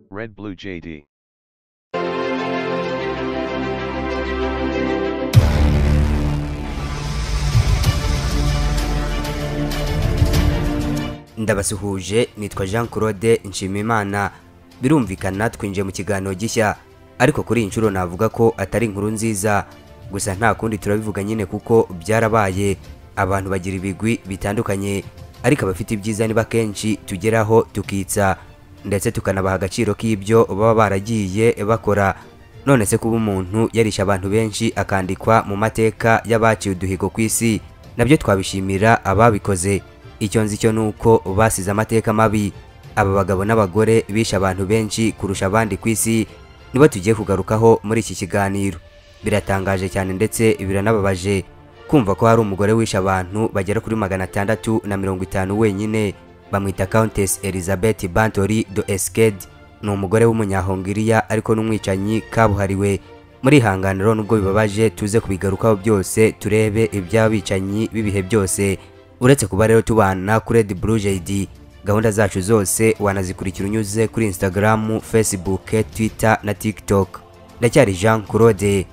Red Blue JD. ndabasuhuje nitwa jean claude nshimimana birumvikana twinjiye mu kiganiro gishya ariko kuri iyi nshuro navuga ko atari inkuru nziza gusa nta kundi turabivuga nyine kuko byarabaye abantu bagira ibigwi bitandukanye ariko abafite ibyiza niba kenshi tugeraho tukitsa ndetse tukanabaha agaciro k'ibyo baba baragiye bakora none se kuba umuntu yarisha abantu benshi akandikwa mu mateka y'abaciye uduhigo ku isi nabyo twabishimira ababikoze icyo nzi cyo ni uko basize amateka mabi aba bagabo n'abagore bishe abantu benshi kurusha abandi ku isi nibo tugiye kugarukaho muri iki kiganiro biratangaje cyane ndetse biranababaje kumva ko hari umugore wishe abantu bagera kuri magana atandatu na mirongo itanu wenyine bamwita countess elizabeth bantori do esked ni umugore w'umunyahongiriya ariko n'umwicanyi kabuhariwe muri ihanganiro nubwo bibabaje tuze kubigarukaho byose turebe iby'abicanyi b'ibihe byose uretse kuba rero tubana kuri Red Blue JD gahunda zacu zose wanazikurikira unyuze kuri Instagram, Facebook, Twitter na TikTok ndacyari Jean Claude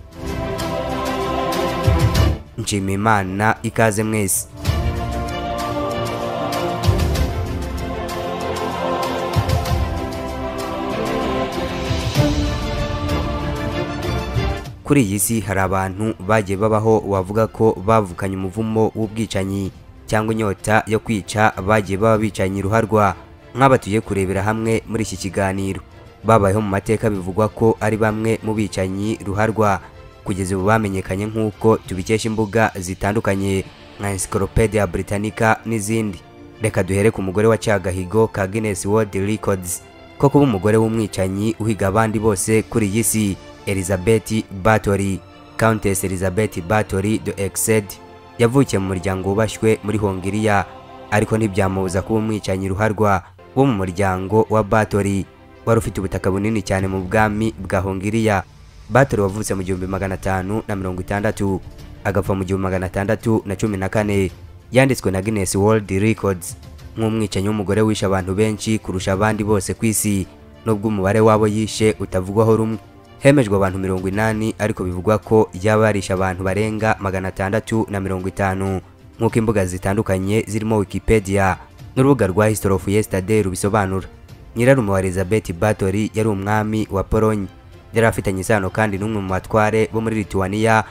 nshima imana ikaze mwese kuri iyi si hari abantu bagiye babaho wavuga ko bavukanye umuvumo w'ubwicanyi cyangwa inyota yo kwica bagiye baba bicanye uruharwa nk'aba tugiye kurebera hamwe muri iki kiganiro babayeho mu mateka bivugwa ko ari bamwe mu bicanyi ruharwa kugeza ubu bamenyekanye nk'uko tubikesha imbuga zitandukanye nka Encyclopedia Britannica n'izindi reka duhere ku mugore wa Cagahigo ka Guinness World Records ko kuba umugore w'umwicanyi uhiga abandi bose kuri iyi si Elizabeth Bathory Countess Elizabeth Bathory de Exed yavukiye mu muryango wubashywe muri hongiriya ariko ntibyamubuza kuba umwicanyi ruharwa wo mu muryango wa batori wari ufite ubutaka bunini cyane mu bwami bwa hongiriya batori wavutse mu gihumbi magana atanu na mirongo itandatu agapfa mu gihumbi magana atandatu na cumi na kane yanditswe na guinness world records nk'umwicanyi w'umugore wishe abantu benshi kurusha abandi bose ku isi nubwo umubare w'abo yishe utavugwaho rumwe hemejwe abantu mirongo inani ariko bivugwa ko yaba yarishe abantu barenga magana atandatu na mirongo itanu nk'uko imbuga zitandukanye zirimo wikipedia n'urubuga rwa history of yesterday rubisobanura nyirarume wa elizabeth bathory yari umwami wa polonye yari afitanye isano kandi n'umwe mu batware bo muri lituania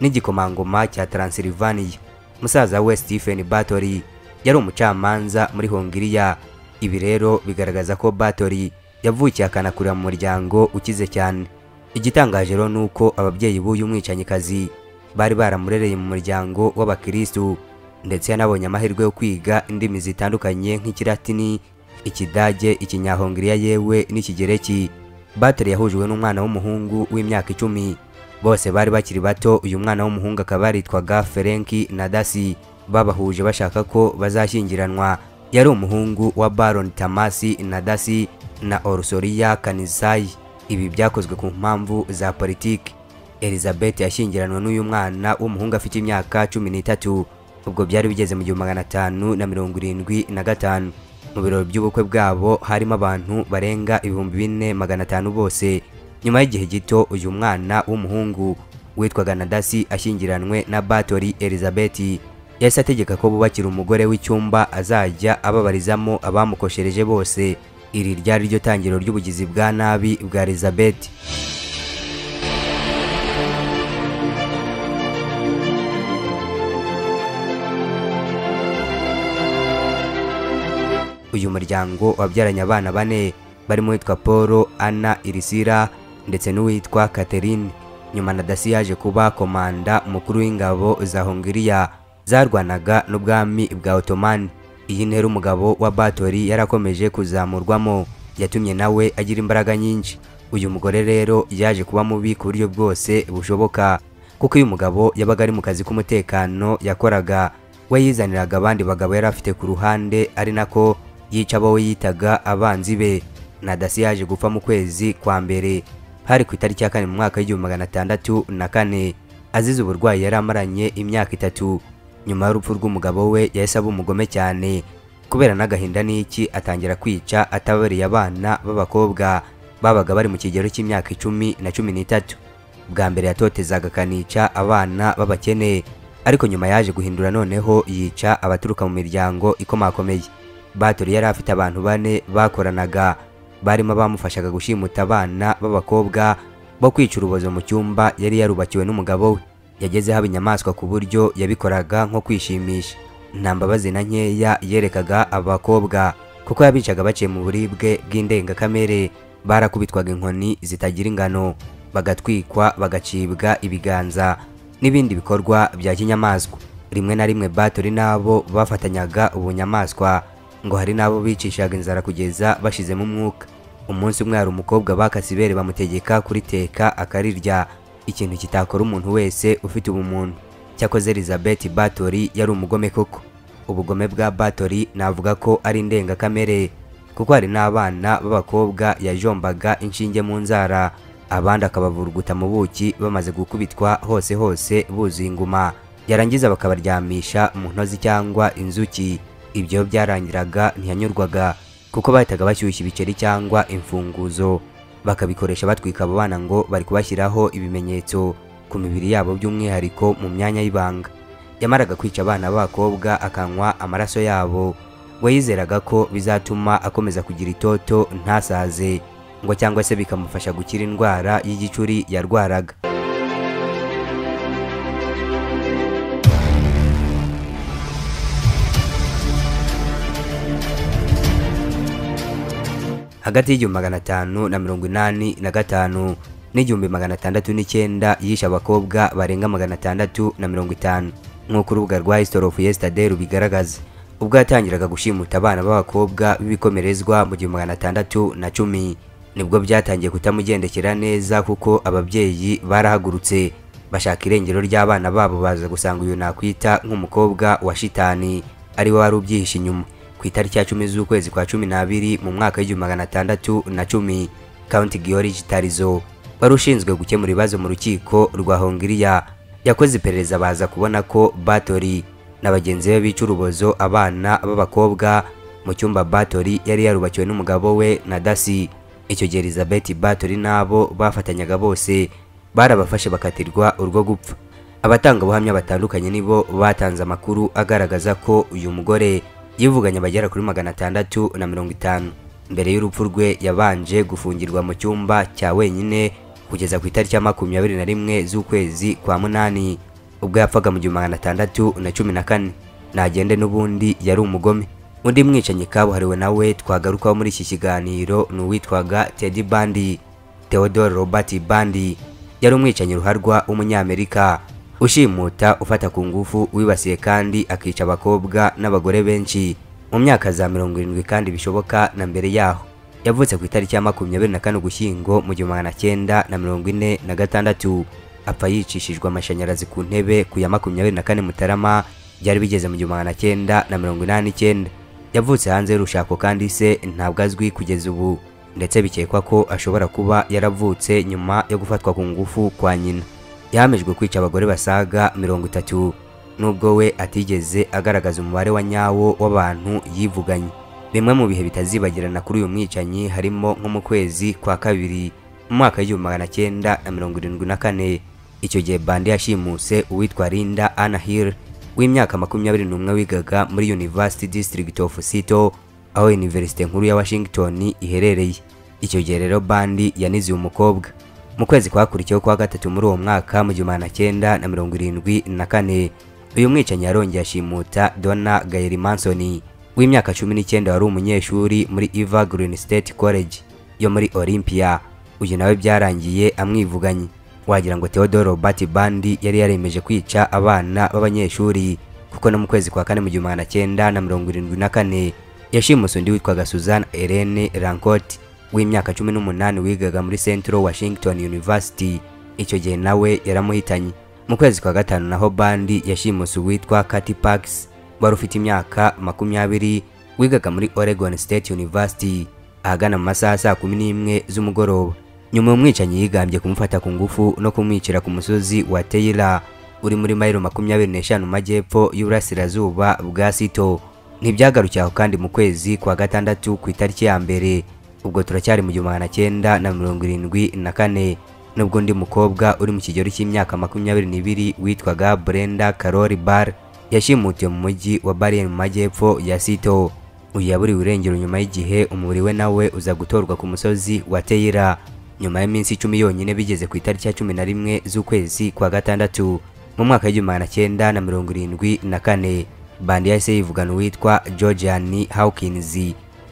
n'igikomangoma cya transylvania musaza we stephen bathory yari umucamanza muri hongiriya ibi rero bigaragaza ko bathory yavukiye akanakurira mu muryango ukize cyane igitangaje rero ni uko ababyeyi b'uyu mwicanyikazi bari baramurereye mu muryango w'abakirisitu ndetse yanabonye amahirwe yo kwiga indimi zitandukanye nk'ikiratini ikidage ikinyahongiriya yewe n'ikigereki bateri yahujwe n'umwana w'umuhungu w'imyaka icumi bose bari bakiri bato uyu mwana w'umuhungu akaba yaritwaga ferenki na dasi babahuje bashaka ko bazashyingiranwa yari umuhungu wa baron tamasi na dasi na orusoriya kanisayi ibi byakozwe ku mpamvu za politiki elizabeth yashyingiranwe n'uyu mwana w'umuhungu afite imyaka cumi n'itatu ubwo byari bigeze mu gihumbi magana atanu na mirongo irindwi na gatanu mu birori by'ubukwe bwabo harimo abantu barenga ibihumbi bine magana atanu bose nyuma y'igihe gito uyu mwana w'umuhungu witwaga nadasi ashyingiranwe na batori elizabeth yahise ategeka ko bubakira umugore w'icyumba azajya ababarizamo abamukoshereje bose iri ryari ryo tangiriro ry'ubugizi bwa nabi bwa elizabeth uyu muryango wabyaranye abana bane barimo uwitwa paul anna irisira ndetse n'uwitwa catherine nyuma na dasi yaje kuba komanda umukuru w'ingabo za hongiriya zarwanaga n'ubwami bwa otomani iyi ntera umugabo wa batori yarakomeje kuzamurwamo yatumye nawe agira imbaraga nyinshi uyu mugore rero yaje kuba mubi ku buryo bwose bushoboka kuko iyo umugabo yabaga ari mu kazi k'umutekano yakoraga we yizaniraga abandi bagabo yari afite ku ruhande ari nako yica abo we yitaga abanzi be na dasi yaje gupfa mu kwezi kwa mbere hari ku itariki ya kane mu mwaka w'igihumbi magana atandatu na kane azize uburwayi yari amaranye imyaka itatu nyuma y'urupfu rw'umugabo we yahise aba umugome cyane kubera n'agahinda n'iki atangira kwica atabariye abana b'abakobwa babaga bari mu kigero cy'imyaka icumi na cumi n'itatu bwa mbere yatotezaga akanica abana b'abakene ariko nyuma yaje guhindura noneho yica abaturuka mu miryango ikomakomeye batori yari afite abantu bane bakoranaga barimo abamufashaga gushimuta abana b'abakobwa bo kwica urubozo mu cyumba yari yarubakiwe n'umugabo we yagezeho inyamaswa ku buryo yabikoraga nko kwishimisha nta mbabazi na nkeya yerekaga abakobwa kuko yabicaga baciye mu buribwe bw'indengakamere barakubitwaga inkoni zitagira ingano bagatwikwa bagacibwa ibiganza n'ibindi bikorwa bya kinyamaswa rimwe na rimwe batori n'abo bafatanyaga ubunyamaswa ngo hari n'abo bicishaga inzara kugeza bashizemo umwuka umunsi umwe hari umukobwa bakase ibere bamutegeka kuriteka akarirya ikintu kitakora umuntu wese ufite ubumuntu cyakoze elizabeth batori yari umugome koko ubugome bwa batori navuga ko ari indengakamere kuko hari n'abana b'abakobwa yajombaga inshinge mu nzara abandi akabavuruguta mu buki bamaze gukubitwa hose hose buzuye inguma yarangiza bakabaryamisha mu ntozi cyangwa inzuki ibyo byarangiraga ntiyanyurwaga kuko bahitaga bashyushya ibiceri cyangwa imfunguzo bakabikoresha batwika abo bana ngo bari kubashyiraho ibimenyetso ku mibiri yabo by'umwihariko mu myanya y'ibanga yamaraga kwica abana b'abakobwa akanywa amaraso yabo we yizeraga ko bizatuma akomeza kugira itoto ntasaze ngo cyangwa se bikamufasha gukira indwara y'igicuri yarwaraga hagati y'igihumbi magana atanu na mirongo inani na gatanu n'igihumbi magana atandatu n'icyenda yishe abakobwa barenga magana atandatu na mirongo itanu nk'uko urubuga rwa history of yesterday rubigaragaza ubwo yatangiraga gushimuta abana b'abakobwa b'ibikomerezwa mu gihumbi magana atandatu na cumi nibwo byatangiye kutamugendekera neza kuko ababyeyi barahagurutse bashaka irengero ry'abana babo baza gusanga uyu nakwita nk'umukobwa wa shitani ariwe wari ubyihishe inyuma ku itariki ya cumi z'ukwezi kwa cumi n'abiri mu mwaka w'igihumbi magana atandatu na cumi kaunti george tarizo wari ushinzwe gukemura ibibazo mu rukiko rwa hongiriya yakoze iperereza baza kubona ko batori na bagenzi be bica urubozo abana b'abakobwa mu cyumba batori yari yarubakiwe n'umugabo we na dasi icyo gihe elizabeth batori n'abo bafatanyaga bose barabafashe bakatirwa urwo gupfa abatangabuhamya batandukanye nibo batanze amakuru agaragaza ko uyu mugore yivuganye abagera kuri magana atandatu na mirongo itanu mbere y'urupfu rwe yabanje gufungirwa mu cyumba cya wenyine kugeza ku itariki ya makumyabiri na rimwe z'ukwezi kwa munani ubwo yapfaga mu gihumbi magana atandatu na cumi na kane nagende n'ubundi yari umugome undi mwicanyi kabuhariwe nawe twagarukaho muri iki kiganiro ni uwitwaga tedi bandi theodore robert bandi yari umwicanyi ruharwa w'umunyamerika ushimuta ufata ku ngufu wibasiye kandi akica abakobwa n'abagore benshi mu myaka za mirongo irindwi kandi bishoboka na mbere yaho yavutse ku itariki ya makumyabiri na kane ugushyingo mu gihumbi magana cyenda na mirongo ine na gatandatu apfa yicishijwe amashanyarazi ku ntebe ku ya makumyabiri na kane mutarama byari bigeze mu gihumbi magana cyenda na mirongo inani n'icyenda yavutse hanze y'urushako kandi se ntabwo azwi kugeza ubu ndetse bikekwa ko ashobora kuba yaravutse nyuma yo gufatwa ku ngufu kwa nyina yahamijwe kwica abagore basaga mirongo itatu nubwo we atigeze agaragaza umubare wa nyawo w'abantu yivuganye bimwe mu bihe bitazibagirana kuri uyu mwicanyi harimo nko mu kwezi kwa kabiri mu mwaka w'igihumbi magana cyenda na mirongo irindwi na kane icyo gihe bande yashimuse uwitwa linda anahir w'imyaka makumyabiri n'umwe wigaga muri university district of sito aho iniverisite nkuru ya washington iherereye icyo gihe rero bandi yanize uyu mukobwa mu kwezi kwakurikiyeho kwa gatatu muri uwo mwaka mu gihumbi magana cyenda na mirongo irindwi na kane uyu mwicanyi yarongeye ashimuta dona gayeri mansoni w'imyaka cumi n'icyenda wari umunyeshuri muri iva green state college yo muri olympia uyu nawe byarangiye amwivuganye wagira ngo theodore robert bandi yari yaremeje kwica abana b'abanyeshuri kuko no mu kwezi kwa kane mu gihumbi magana cyenda na mirongo irindwi na kane yashimuse undi witwaga suzanne helene rankoti w'imyaka cumi n'umunani wigaga muri Central Washington University icyo gihe nawe yaramuhitanye mu kwezi kwa gatanu naho bandi yashimuse uwitwa Katy Parks wari ufite imyaka makumyabiri wigaga muri Oregon State University ahagana mu masaha saa kumi n'imwe z'umugoroba nyuma umwicanyi yigambye kumufata ku ngufu no kumwicira ku musozi wa Taylor uri muri mayiro makumyabiri n'eshanu mu majyepfo y'uburasirazuba bwa Sito ntibyagarukiye aho kandi mu kwezi kwa gatandatu ku itariki ya mbere ubwo turacyari mu gihumbi magana cyenda na mirongo irindwi na kane nubwo undi mukobwa uri mu kigero cy'imyaka makumyabiri n'ibiri witwaga Brenda Carol Bar yashimutiwe mu mujyi wa Barien mu majyepfo ya Sito uyu yaburiwe irengero nyuma y'igihe umubiri we nawe uza gutorwa ku musozi wa Teira nyuma y'iminsi icumi yonyine bigeze ku itariki ya cumi na rimwe z'ukwezi kwa gatandatu mu mwaka w'igihumbi magana cyenda na mirongo irindwi na kane bandi yahise yivugana uwitwa Georgian Hawkins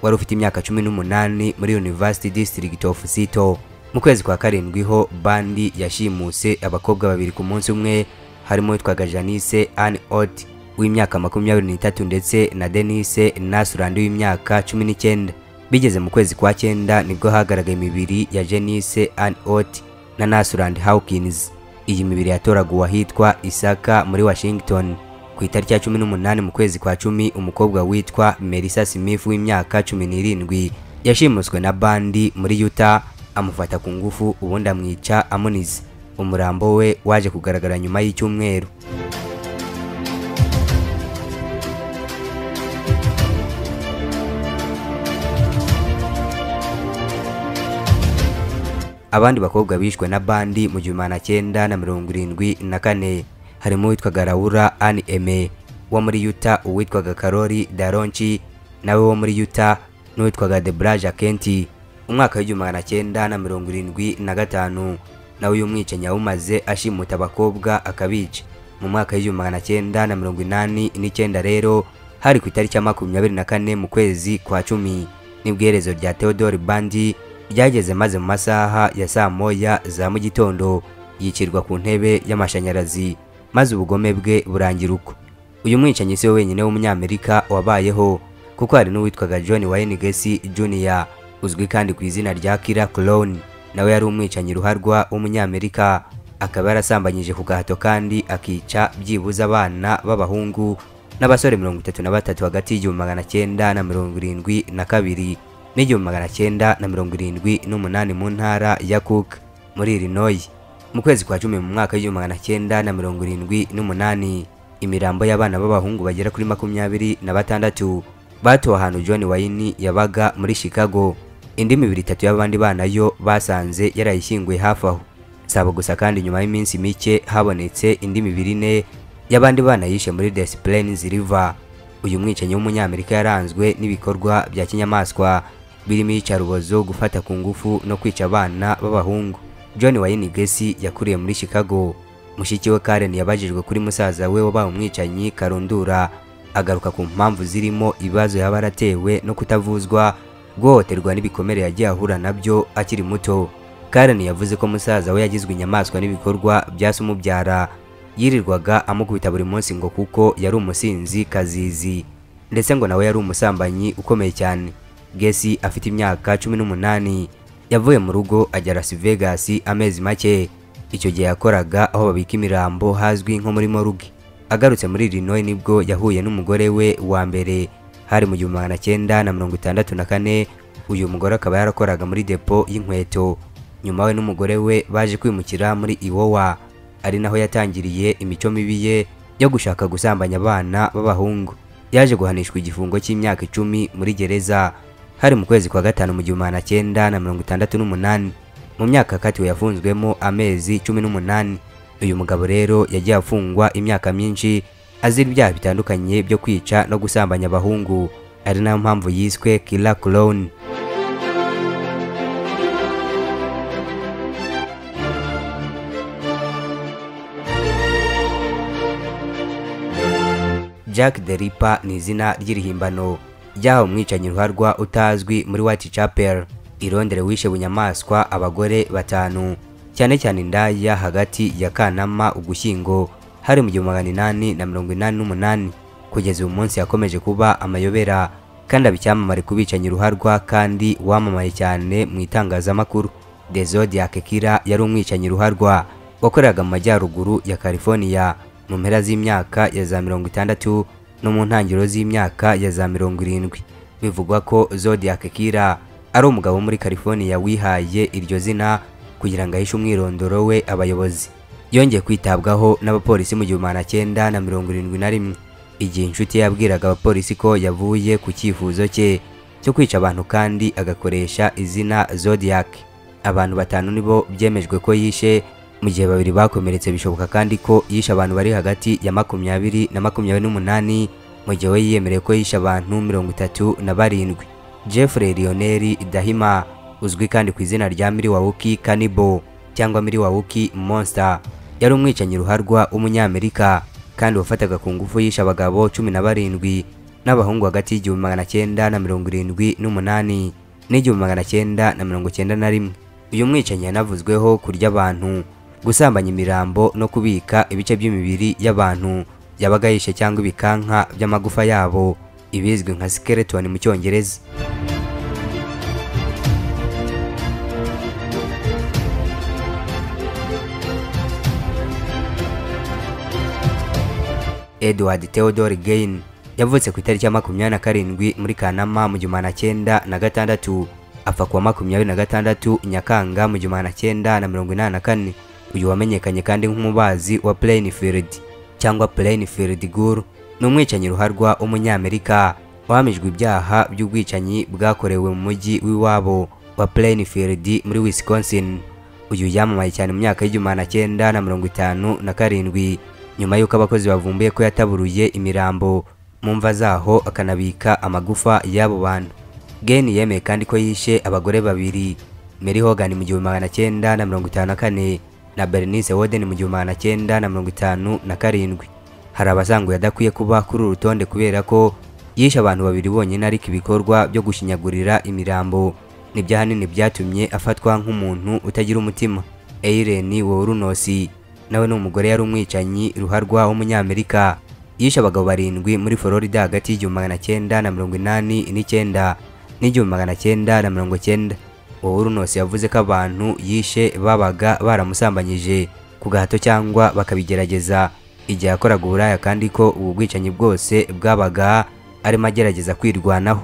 wari ufite imyaka cumi n'umunani muri University District of Sito mu kwezi kwa karindwi ho bandi yashimuse abakobwa babiri ku munsi umwe harimo uwitwaga Janice Ann Ott w'imyaka makumyabiri n'itatu ndetse na Denise Nasurandi w'imyaka cumi n'icyenda bigeze mu kwezi kwa cyenda nibwo hagaragaye imibiri ya Janice Ann Ott na Nasurandi Hawkins iyi mibiri yatoraguwe ahitwa Isaka muri Washington ku itariki ya cumi n'umunani mu kwezi kwa cumi umukobwa witwa Melissa Smith w'imyaka cumi n'irindwi yashimuswe na bandi muri Utah amufata ku ngufu ubundi amwica amunize umurambo we waje kugaragara nyuma y'icyumweru abandi bakobwa bishwe na bandi mu gihumbi magana cyenda na mirongo irindwi na kane harimo uwitwaga Laura Ann Eme wo muri Utah uwitwaga Karoli Daronchi nawe wo muri Utah n'uwitwaga Debraja Kenti umwaka w'igihumbi magana cyenda na mirongo irindwi na gatanu nawe uyu mwicanyi yawumaze ashimuta abakobwa akabica mu mwaka w'igihumbi magana cyenda na mirongo inani n'icyenda rero hari ku itariki ya makumyabiri na kane mu kwezi kwa cumi nibwo iherezo rya Theodore Bandi ryageze maze mu masaha ya saa moya za mu gitondo yicirwa ku ntebe y'amashanyarazi maze ubugome bwe burangira uko uyu mwicanyi si we wenyine w'umunyamerika wabayeho kuko hari n'uwitwaga John Wayne Gacy Jr uzwi kandi ku izina rya Killer Clown nawe yari umwicanyi ruharwa w'umunyamerika akaba yarasambanyije ku gahato kandi akica byibuze abana b'abahungu n'abasore mirongo itatu na batatu hagati y'igihumbi magana cyenda na mirongo irindwi na kabiri n'igihumbi magana cyenda na mirongo irindwi n'umunani mu ntara ya Cook muri Illinois mu kwezi kwa cumi mu mwaka w'igihumbi magana cyenda na mirongo irindwi n'umunani imirambo y'abana b'abahungu bagera kuri makumyabiri na batandatu batowe ahantu John Wayne yabaga muri Chicago indi mibiri itatu y'abandi bana yo basanze yarayishyinguye hafi aho saba gusa kandi nyuma y'iminsi mike habonetse indi mibiri ine y'abandi bana yishe muri Des Plaines River uyu mwicanyi w'umunyamerika yaranzwe n'ibikorwa bya kinyamaswa birimo iyicarubozo gufata ku ngufu no kwica abana b'abahungu John Wayne Gacy yakuriye muri Chicago mushiki we Karen yabajijwe kuri musaza we wabaye umwicanyi Karundura agaruka ku mpamvu zirimo ibibazo yaba yaratewe no kutavuzwa guhohoterwa n'ibikomere yagiye ahura nabyo akiri muto Karen yavuze ko musaza we yagizwe inyamaswa n'ibikorwa bya se umubyara yirirwaga amukubita buri munsi ngo kuko yari umusinzi kazizi ndetse ngo nawe yari umusambanyi ukomeye cyane Gacy afite imyaka cumi n'umunani yavuye mu rugo ajya Las Vegas amezi make icyo gihe yakoraga aho babika imirambo hazwi nko muri morgue agarutse muri Illinois nibwo yahuye n'umugore we wa mbere hari mu gihumbi magana cyenda na mirongo itandatu na kane uyu mugore akaba yarakoraga muri depo y'inkweto nyuma we n'umugore we baje kwimukira muri Iowa ari naho yatangiriye imico mibi ye yo gushaka gusambanya abana b'abahungu yaje guhanishwa igifungo cy'imyaka icumi muri gereza hari mu kwezi kwa gatanu mu gihumbi magana cyenda na mirongo itandatu n'umunani mu myaka katiwe yafunzwemo amezi cumi n'umunani uyu mugabo rero yagiye afungwa imyaka myinshi azira ibyaha bitandukanye byo kwica no gusambanya abahungu ari nayo mpamvu yiswe Killer Clown Jack the Ripper ni izina ry'irihimbano ryahawe umwicanyi ruharwa utazwi muri Whitechapel i Londres wishe bunyamaswa abagore batanu cyane cyane indaya hagati ya Kanama Ugushyingo hari mu gihumbi magana inani na mirongo inani n'umunani kugeza uyu munsi yakomeje kuba amayobera kandi aba icyamamare ku bicanyi ruharwa kandi wamamaye cyane mu itangazamakuru The Zodiac Killer yari umwicanyi ruharwa wakoreraga mu majyaruguru ya California mu mpera z'imyaka ya za mirongo itandatu no mu ntangiriro z'imyaka ya za mirongo irindwi bivugwa ko Zodiac Killer ari umugabo wo muri California wihaye iryo zina kugira ngo ahishe umwirondoro we abayobozi yongeye kwitabwaho n'abapolisi mu gihumbi magana cyenda na mirongo irindwi na rimwe igihe inshuti yabwiraga abapolisi ko yavuye ku cyifuzo cye cyo kwica abantu kandi agakoresha izina Zodiac abantu batanu nibo byemejwe ko yishe mu gihe babiri bakomeretse bishoboka kandi ko yishe abantu bari hagati ya makumyabiri na makumyabiri n'umunani mu gihe we yiyemereye ko yishe abantu mirongo itatu na barindwi Jeffrey Lionel Dahima uzwi kandi ku izina rya Miriwawuki Cannibal cyangwa Miriwawuki Monster yari umwicanyi ruharwa w'umunyamerika kandi wafataga ku ngufu yishe abagabo cumi na barindwi n'abahungu hagati y'igihumbi magana cyenda na mirongo irindwi n'umunani n'igihumbi magana cyenda na mirongo cyenda na rimwe uyu mwicanyi yanavuzweho kurya abantu gusambanya imirambo no kubika ibice by'imibiri y'abantu yabaga yishe cyangwa ibikanka by'amagufa yabo ibizwi nka skeleton mu cyongereza Edward Theodore Gain yavutse ku itariki ya makumyabiri na karindwi muri Kanama mu gihumbi magana cyenda na gatandatu apfa kuwa makumyabiri na gatandatu Nyakanga mu gihumbi magana cyenda na mirongo inani na kane uyu wamenyekanye kandi nk'umubazi wa Plainfield cyangwa Plainfield Guru ni umwicanyi ruharwa w'umunyamerika wahamijwe ibyaha by'ubwicanyi bwakorewe mu mujyi w'iwabo wa Plainfield muri Wisconsin uyu yamamaye cyane mu myaka y'igihumbi magana cyenda na mirongo itanu na karindwi nyuma y'uko abakozi bavumbuye ko yataburuye imirambo mu mva zaho akanabika amagufa y'abo bantu geni yemeye kandi ko yishe abagore babiri Mary Hogan mu gihumbi magana cyenda na mirongo itanu na kane na Bernice Woden mu gihumbi magana cyenda na mirongo itanu na karindwi hari abasanguye adakwiye kuba kuri uru rutonde kubera ko yishe abantu babiri bonyine ariko ibikorwa byo gushinyagurira imirambo nibyo ahanini byatumye afatwa nk'umuntu utagira umutima Eileen Wurunosi nawe ni umugore yari umwicanyi ruharwa w'umunyamerika yishe abagabo barindwi muri Florida hagati y'igihumbi magana cyenda na mirongo inani n'icyenda n'igihumbi magana cyenda na mirongo cyenda Wawurunos yavuze ko abantu yishe babaga baramusambanyije ku gahato cyangwa bakabigerageza igihe yakoraga uburaya kandi ko ubu bwicanyi bwose bwabaga arimo agerageza kwirwanaho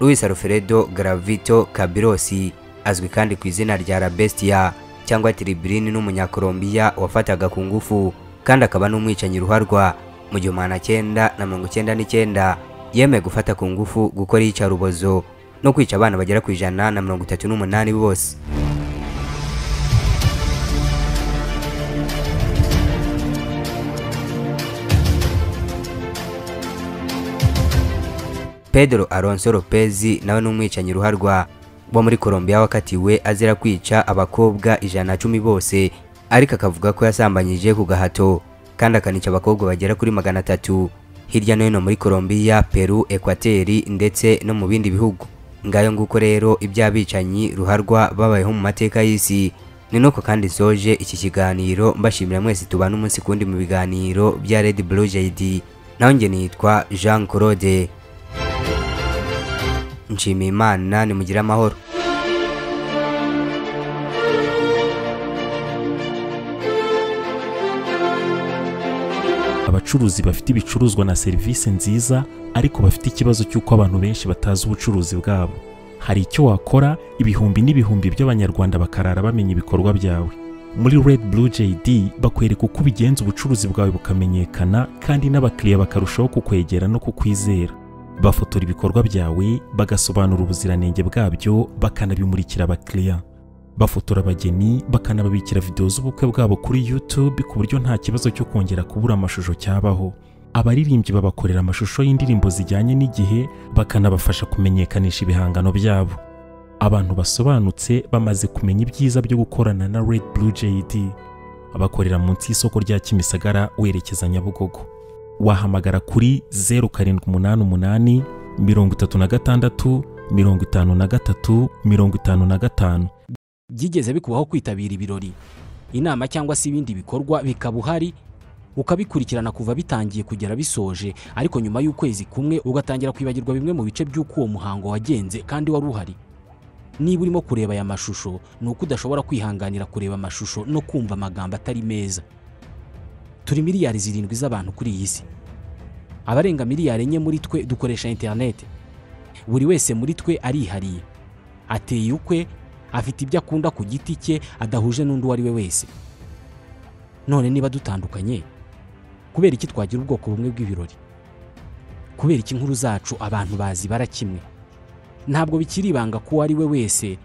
Luis Alfredo Gravito Cabirosi azwi kandi ku izina rya La Bestia cyangwa Tribrin n'umunyakolombiya wafataga ku ngufu kandi akaba n'umwicanyi ruharwa mu gihumbi magana cyenda na mirongo cyenda n'icyenda yemeye gufata ku ngufu gukora iyicarubozo no kwica abana bagera ku ijana na mirongo itatu n'umunani bose Pedro Alonso Lopez nawe ni umwicanyi ruharwa wo muri Colombia wakatiwe azira kwica abakobwa ijana na cumi bose ariko akavuga ko yasambanyije ku gahato kandi akanica abakobwa bagera kuri magana atatu hirya no hino muri Colombia, Peru, Ekwateri ndetse no mu bindi bihugu ngayo nguko rero iby'abicanyi ruharwa babayeho mu mateka y'isi ni nuko kandi soje iki kiganiro mbashimira mwese tubana umunsi kundi mu biganiro bya Red Blue JD naho nge nitwa Jean Claude nshimiye Imana nimugire amahoro abacuruzi bafite ibicuruzwa na serivisi nziza ariko bafite ikibazo cy'uko abantu benshi batazi ubucuruzi bwabo hari icyo wakora ibihumbi n'ibihumbi by'abanyarwanda bakarara bamenya ibikorwa byawe muri Red Blue JD bakwereka uko ubigenza ubucuruzi bwawe bukamenyekana kandi n'abakiriya bakarushaho kukwegera no kukwizera bafotora ibikorwa byawe bagasobanura ubuziranenge bwabyo bakanabimurikira abakiriya bafotora abageni bakanababikira videwo z'ubukwe bwabo kuri YouTube ku buryo nta kibazo cyo kongera kubura amashusho cyabaho abaririmbyi babakorera amashusho y'indirimbo zijyanye n'igihe bakanabafasha kumenyekanisha ibihangano byabo abantu basobanutse bamaze kumenya ibyiza byo gukorana na Red Blue JD bakorera munsi y'isoko rya Kimisagara werekeza Nyabugogo wahamagara kuri 0788 36 53 55 byigeze bikubaho kwitabira ibirori inama cyangwa se ibindi bikorwa bikaba uhari ukabikurikirana kuva bitangiye kugera bisoje ariko nyuma y'ukwezi kumwe ugatangira kwibagirwa bimwe mu bice by'uko uwo muhango wagenze kandi wari uhari niba urimo kureba aya mashusho ni uko udashobora kwihanganira kureba amashusho no kumva amagambo atari meza turi miliyari zirindwi z'abantu kuri iyi si abarenga miliyari enye muri twe dukoresha interineti buri wese muri twe arihariye ateye ukwe afite ibyo akunda ku giti cye adahuje n'undi uwo ari we wese none niba dutandukanye kubera iki twagira ubwoko bumwe bw'ibirori kubera iki inkuru zacu abantu bazibara kimwe ntabwo bikiri ibanga ku uwo ari we wese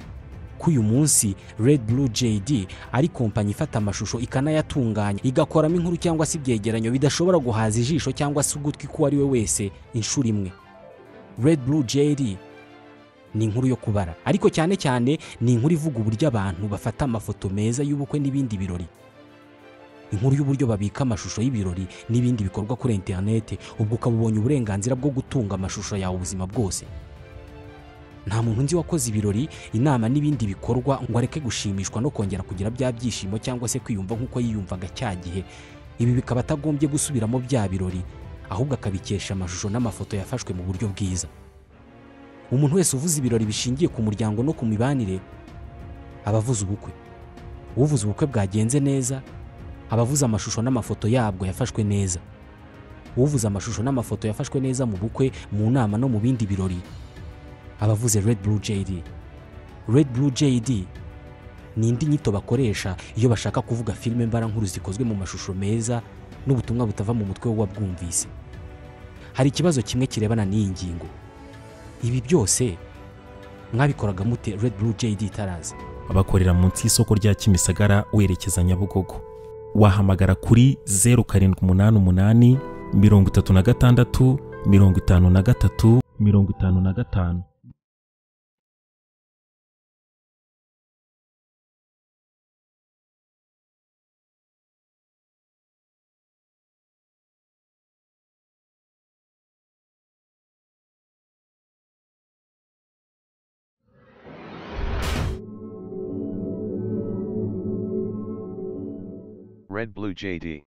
ko uyu munsi Red Blue JD ari kompanyi ifata amashusho ikanayatunganya igakoramo inkuru cyangwa se ibyegeranyo bidashobora guhaza ijisho cyangwa se ugutwi k'uwo ari we wese inshuro imwe Red Blue JD ni inkuru yo kubara ariko cyane cyane ni inkuru ivuga uburyo abantu bafata amafoto meza y'ubukwe n'ibindi birori inkuru y'uburyo babika amashusho y'ibirori n'ibindi bikorwa kuri interineti ubwo ukaba ubonye uburenganzira bwo gutunga amashusho yawe ubuzima bwose nta muntu nzi wakoze ibirori inama n'ibindi bikorwa ngo areke gushimishwa no kongera kugira bya byishimo cyangwa se kwiyumva nk'uko yiyumvaga cya gihe ibi bikaba atagombye gusubiramo bya birori ahubwo akabikesha amashusho n'amafoto yafashwe mu buryo bwiza umuntu wese uvuze ibirori bishingiye ku muryango no ku mibanire aba avuze ubukwe uvuze ubukwe bwagenze neza aba avuze amashusho n'amafoto yabwo yafashwe neza uvuze amashusho n'amafoto yafashwe neza mu bukwe mu nama no mu bindi birori aba avuze Red Blue JD Red Blue JD ni indi nyito bakoresha iyo bashaka kuvuga filime mbarankuru zikozwe mu mashusho meza n'ubutumwa butava mu mutwe w'uwabwumvise hari ikibazo kimwe kirebana n'iyi ngingo ibi byose mwabikoraga mute Red Blue JD itaraza abakorera munsi y'isoko rya kimisagara werekeza nyabugogo wahamagara kuri zeru karindwi umunani umunani mirongo itatu na gatandatu mirongo itanu na gatatu mirongo itanu na gatanu Red Blue JD.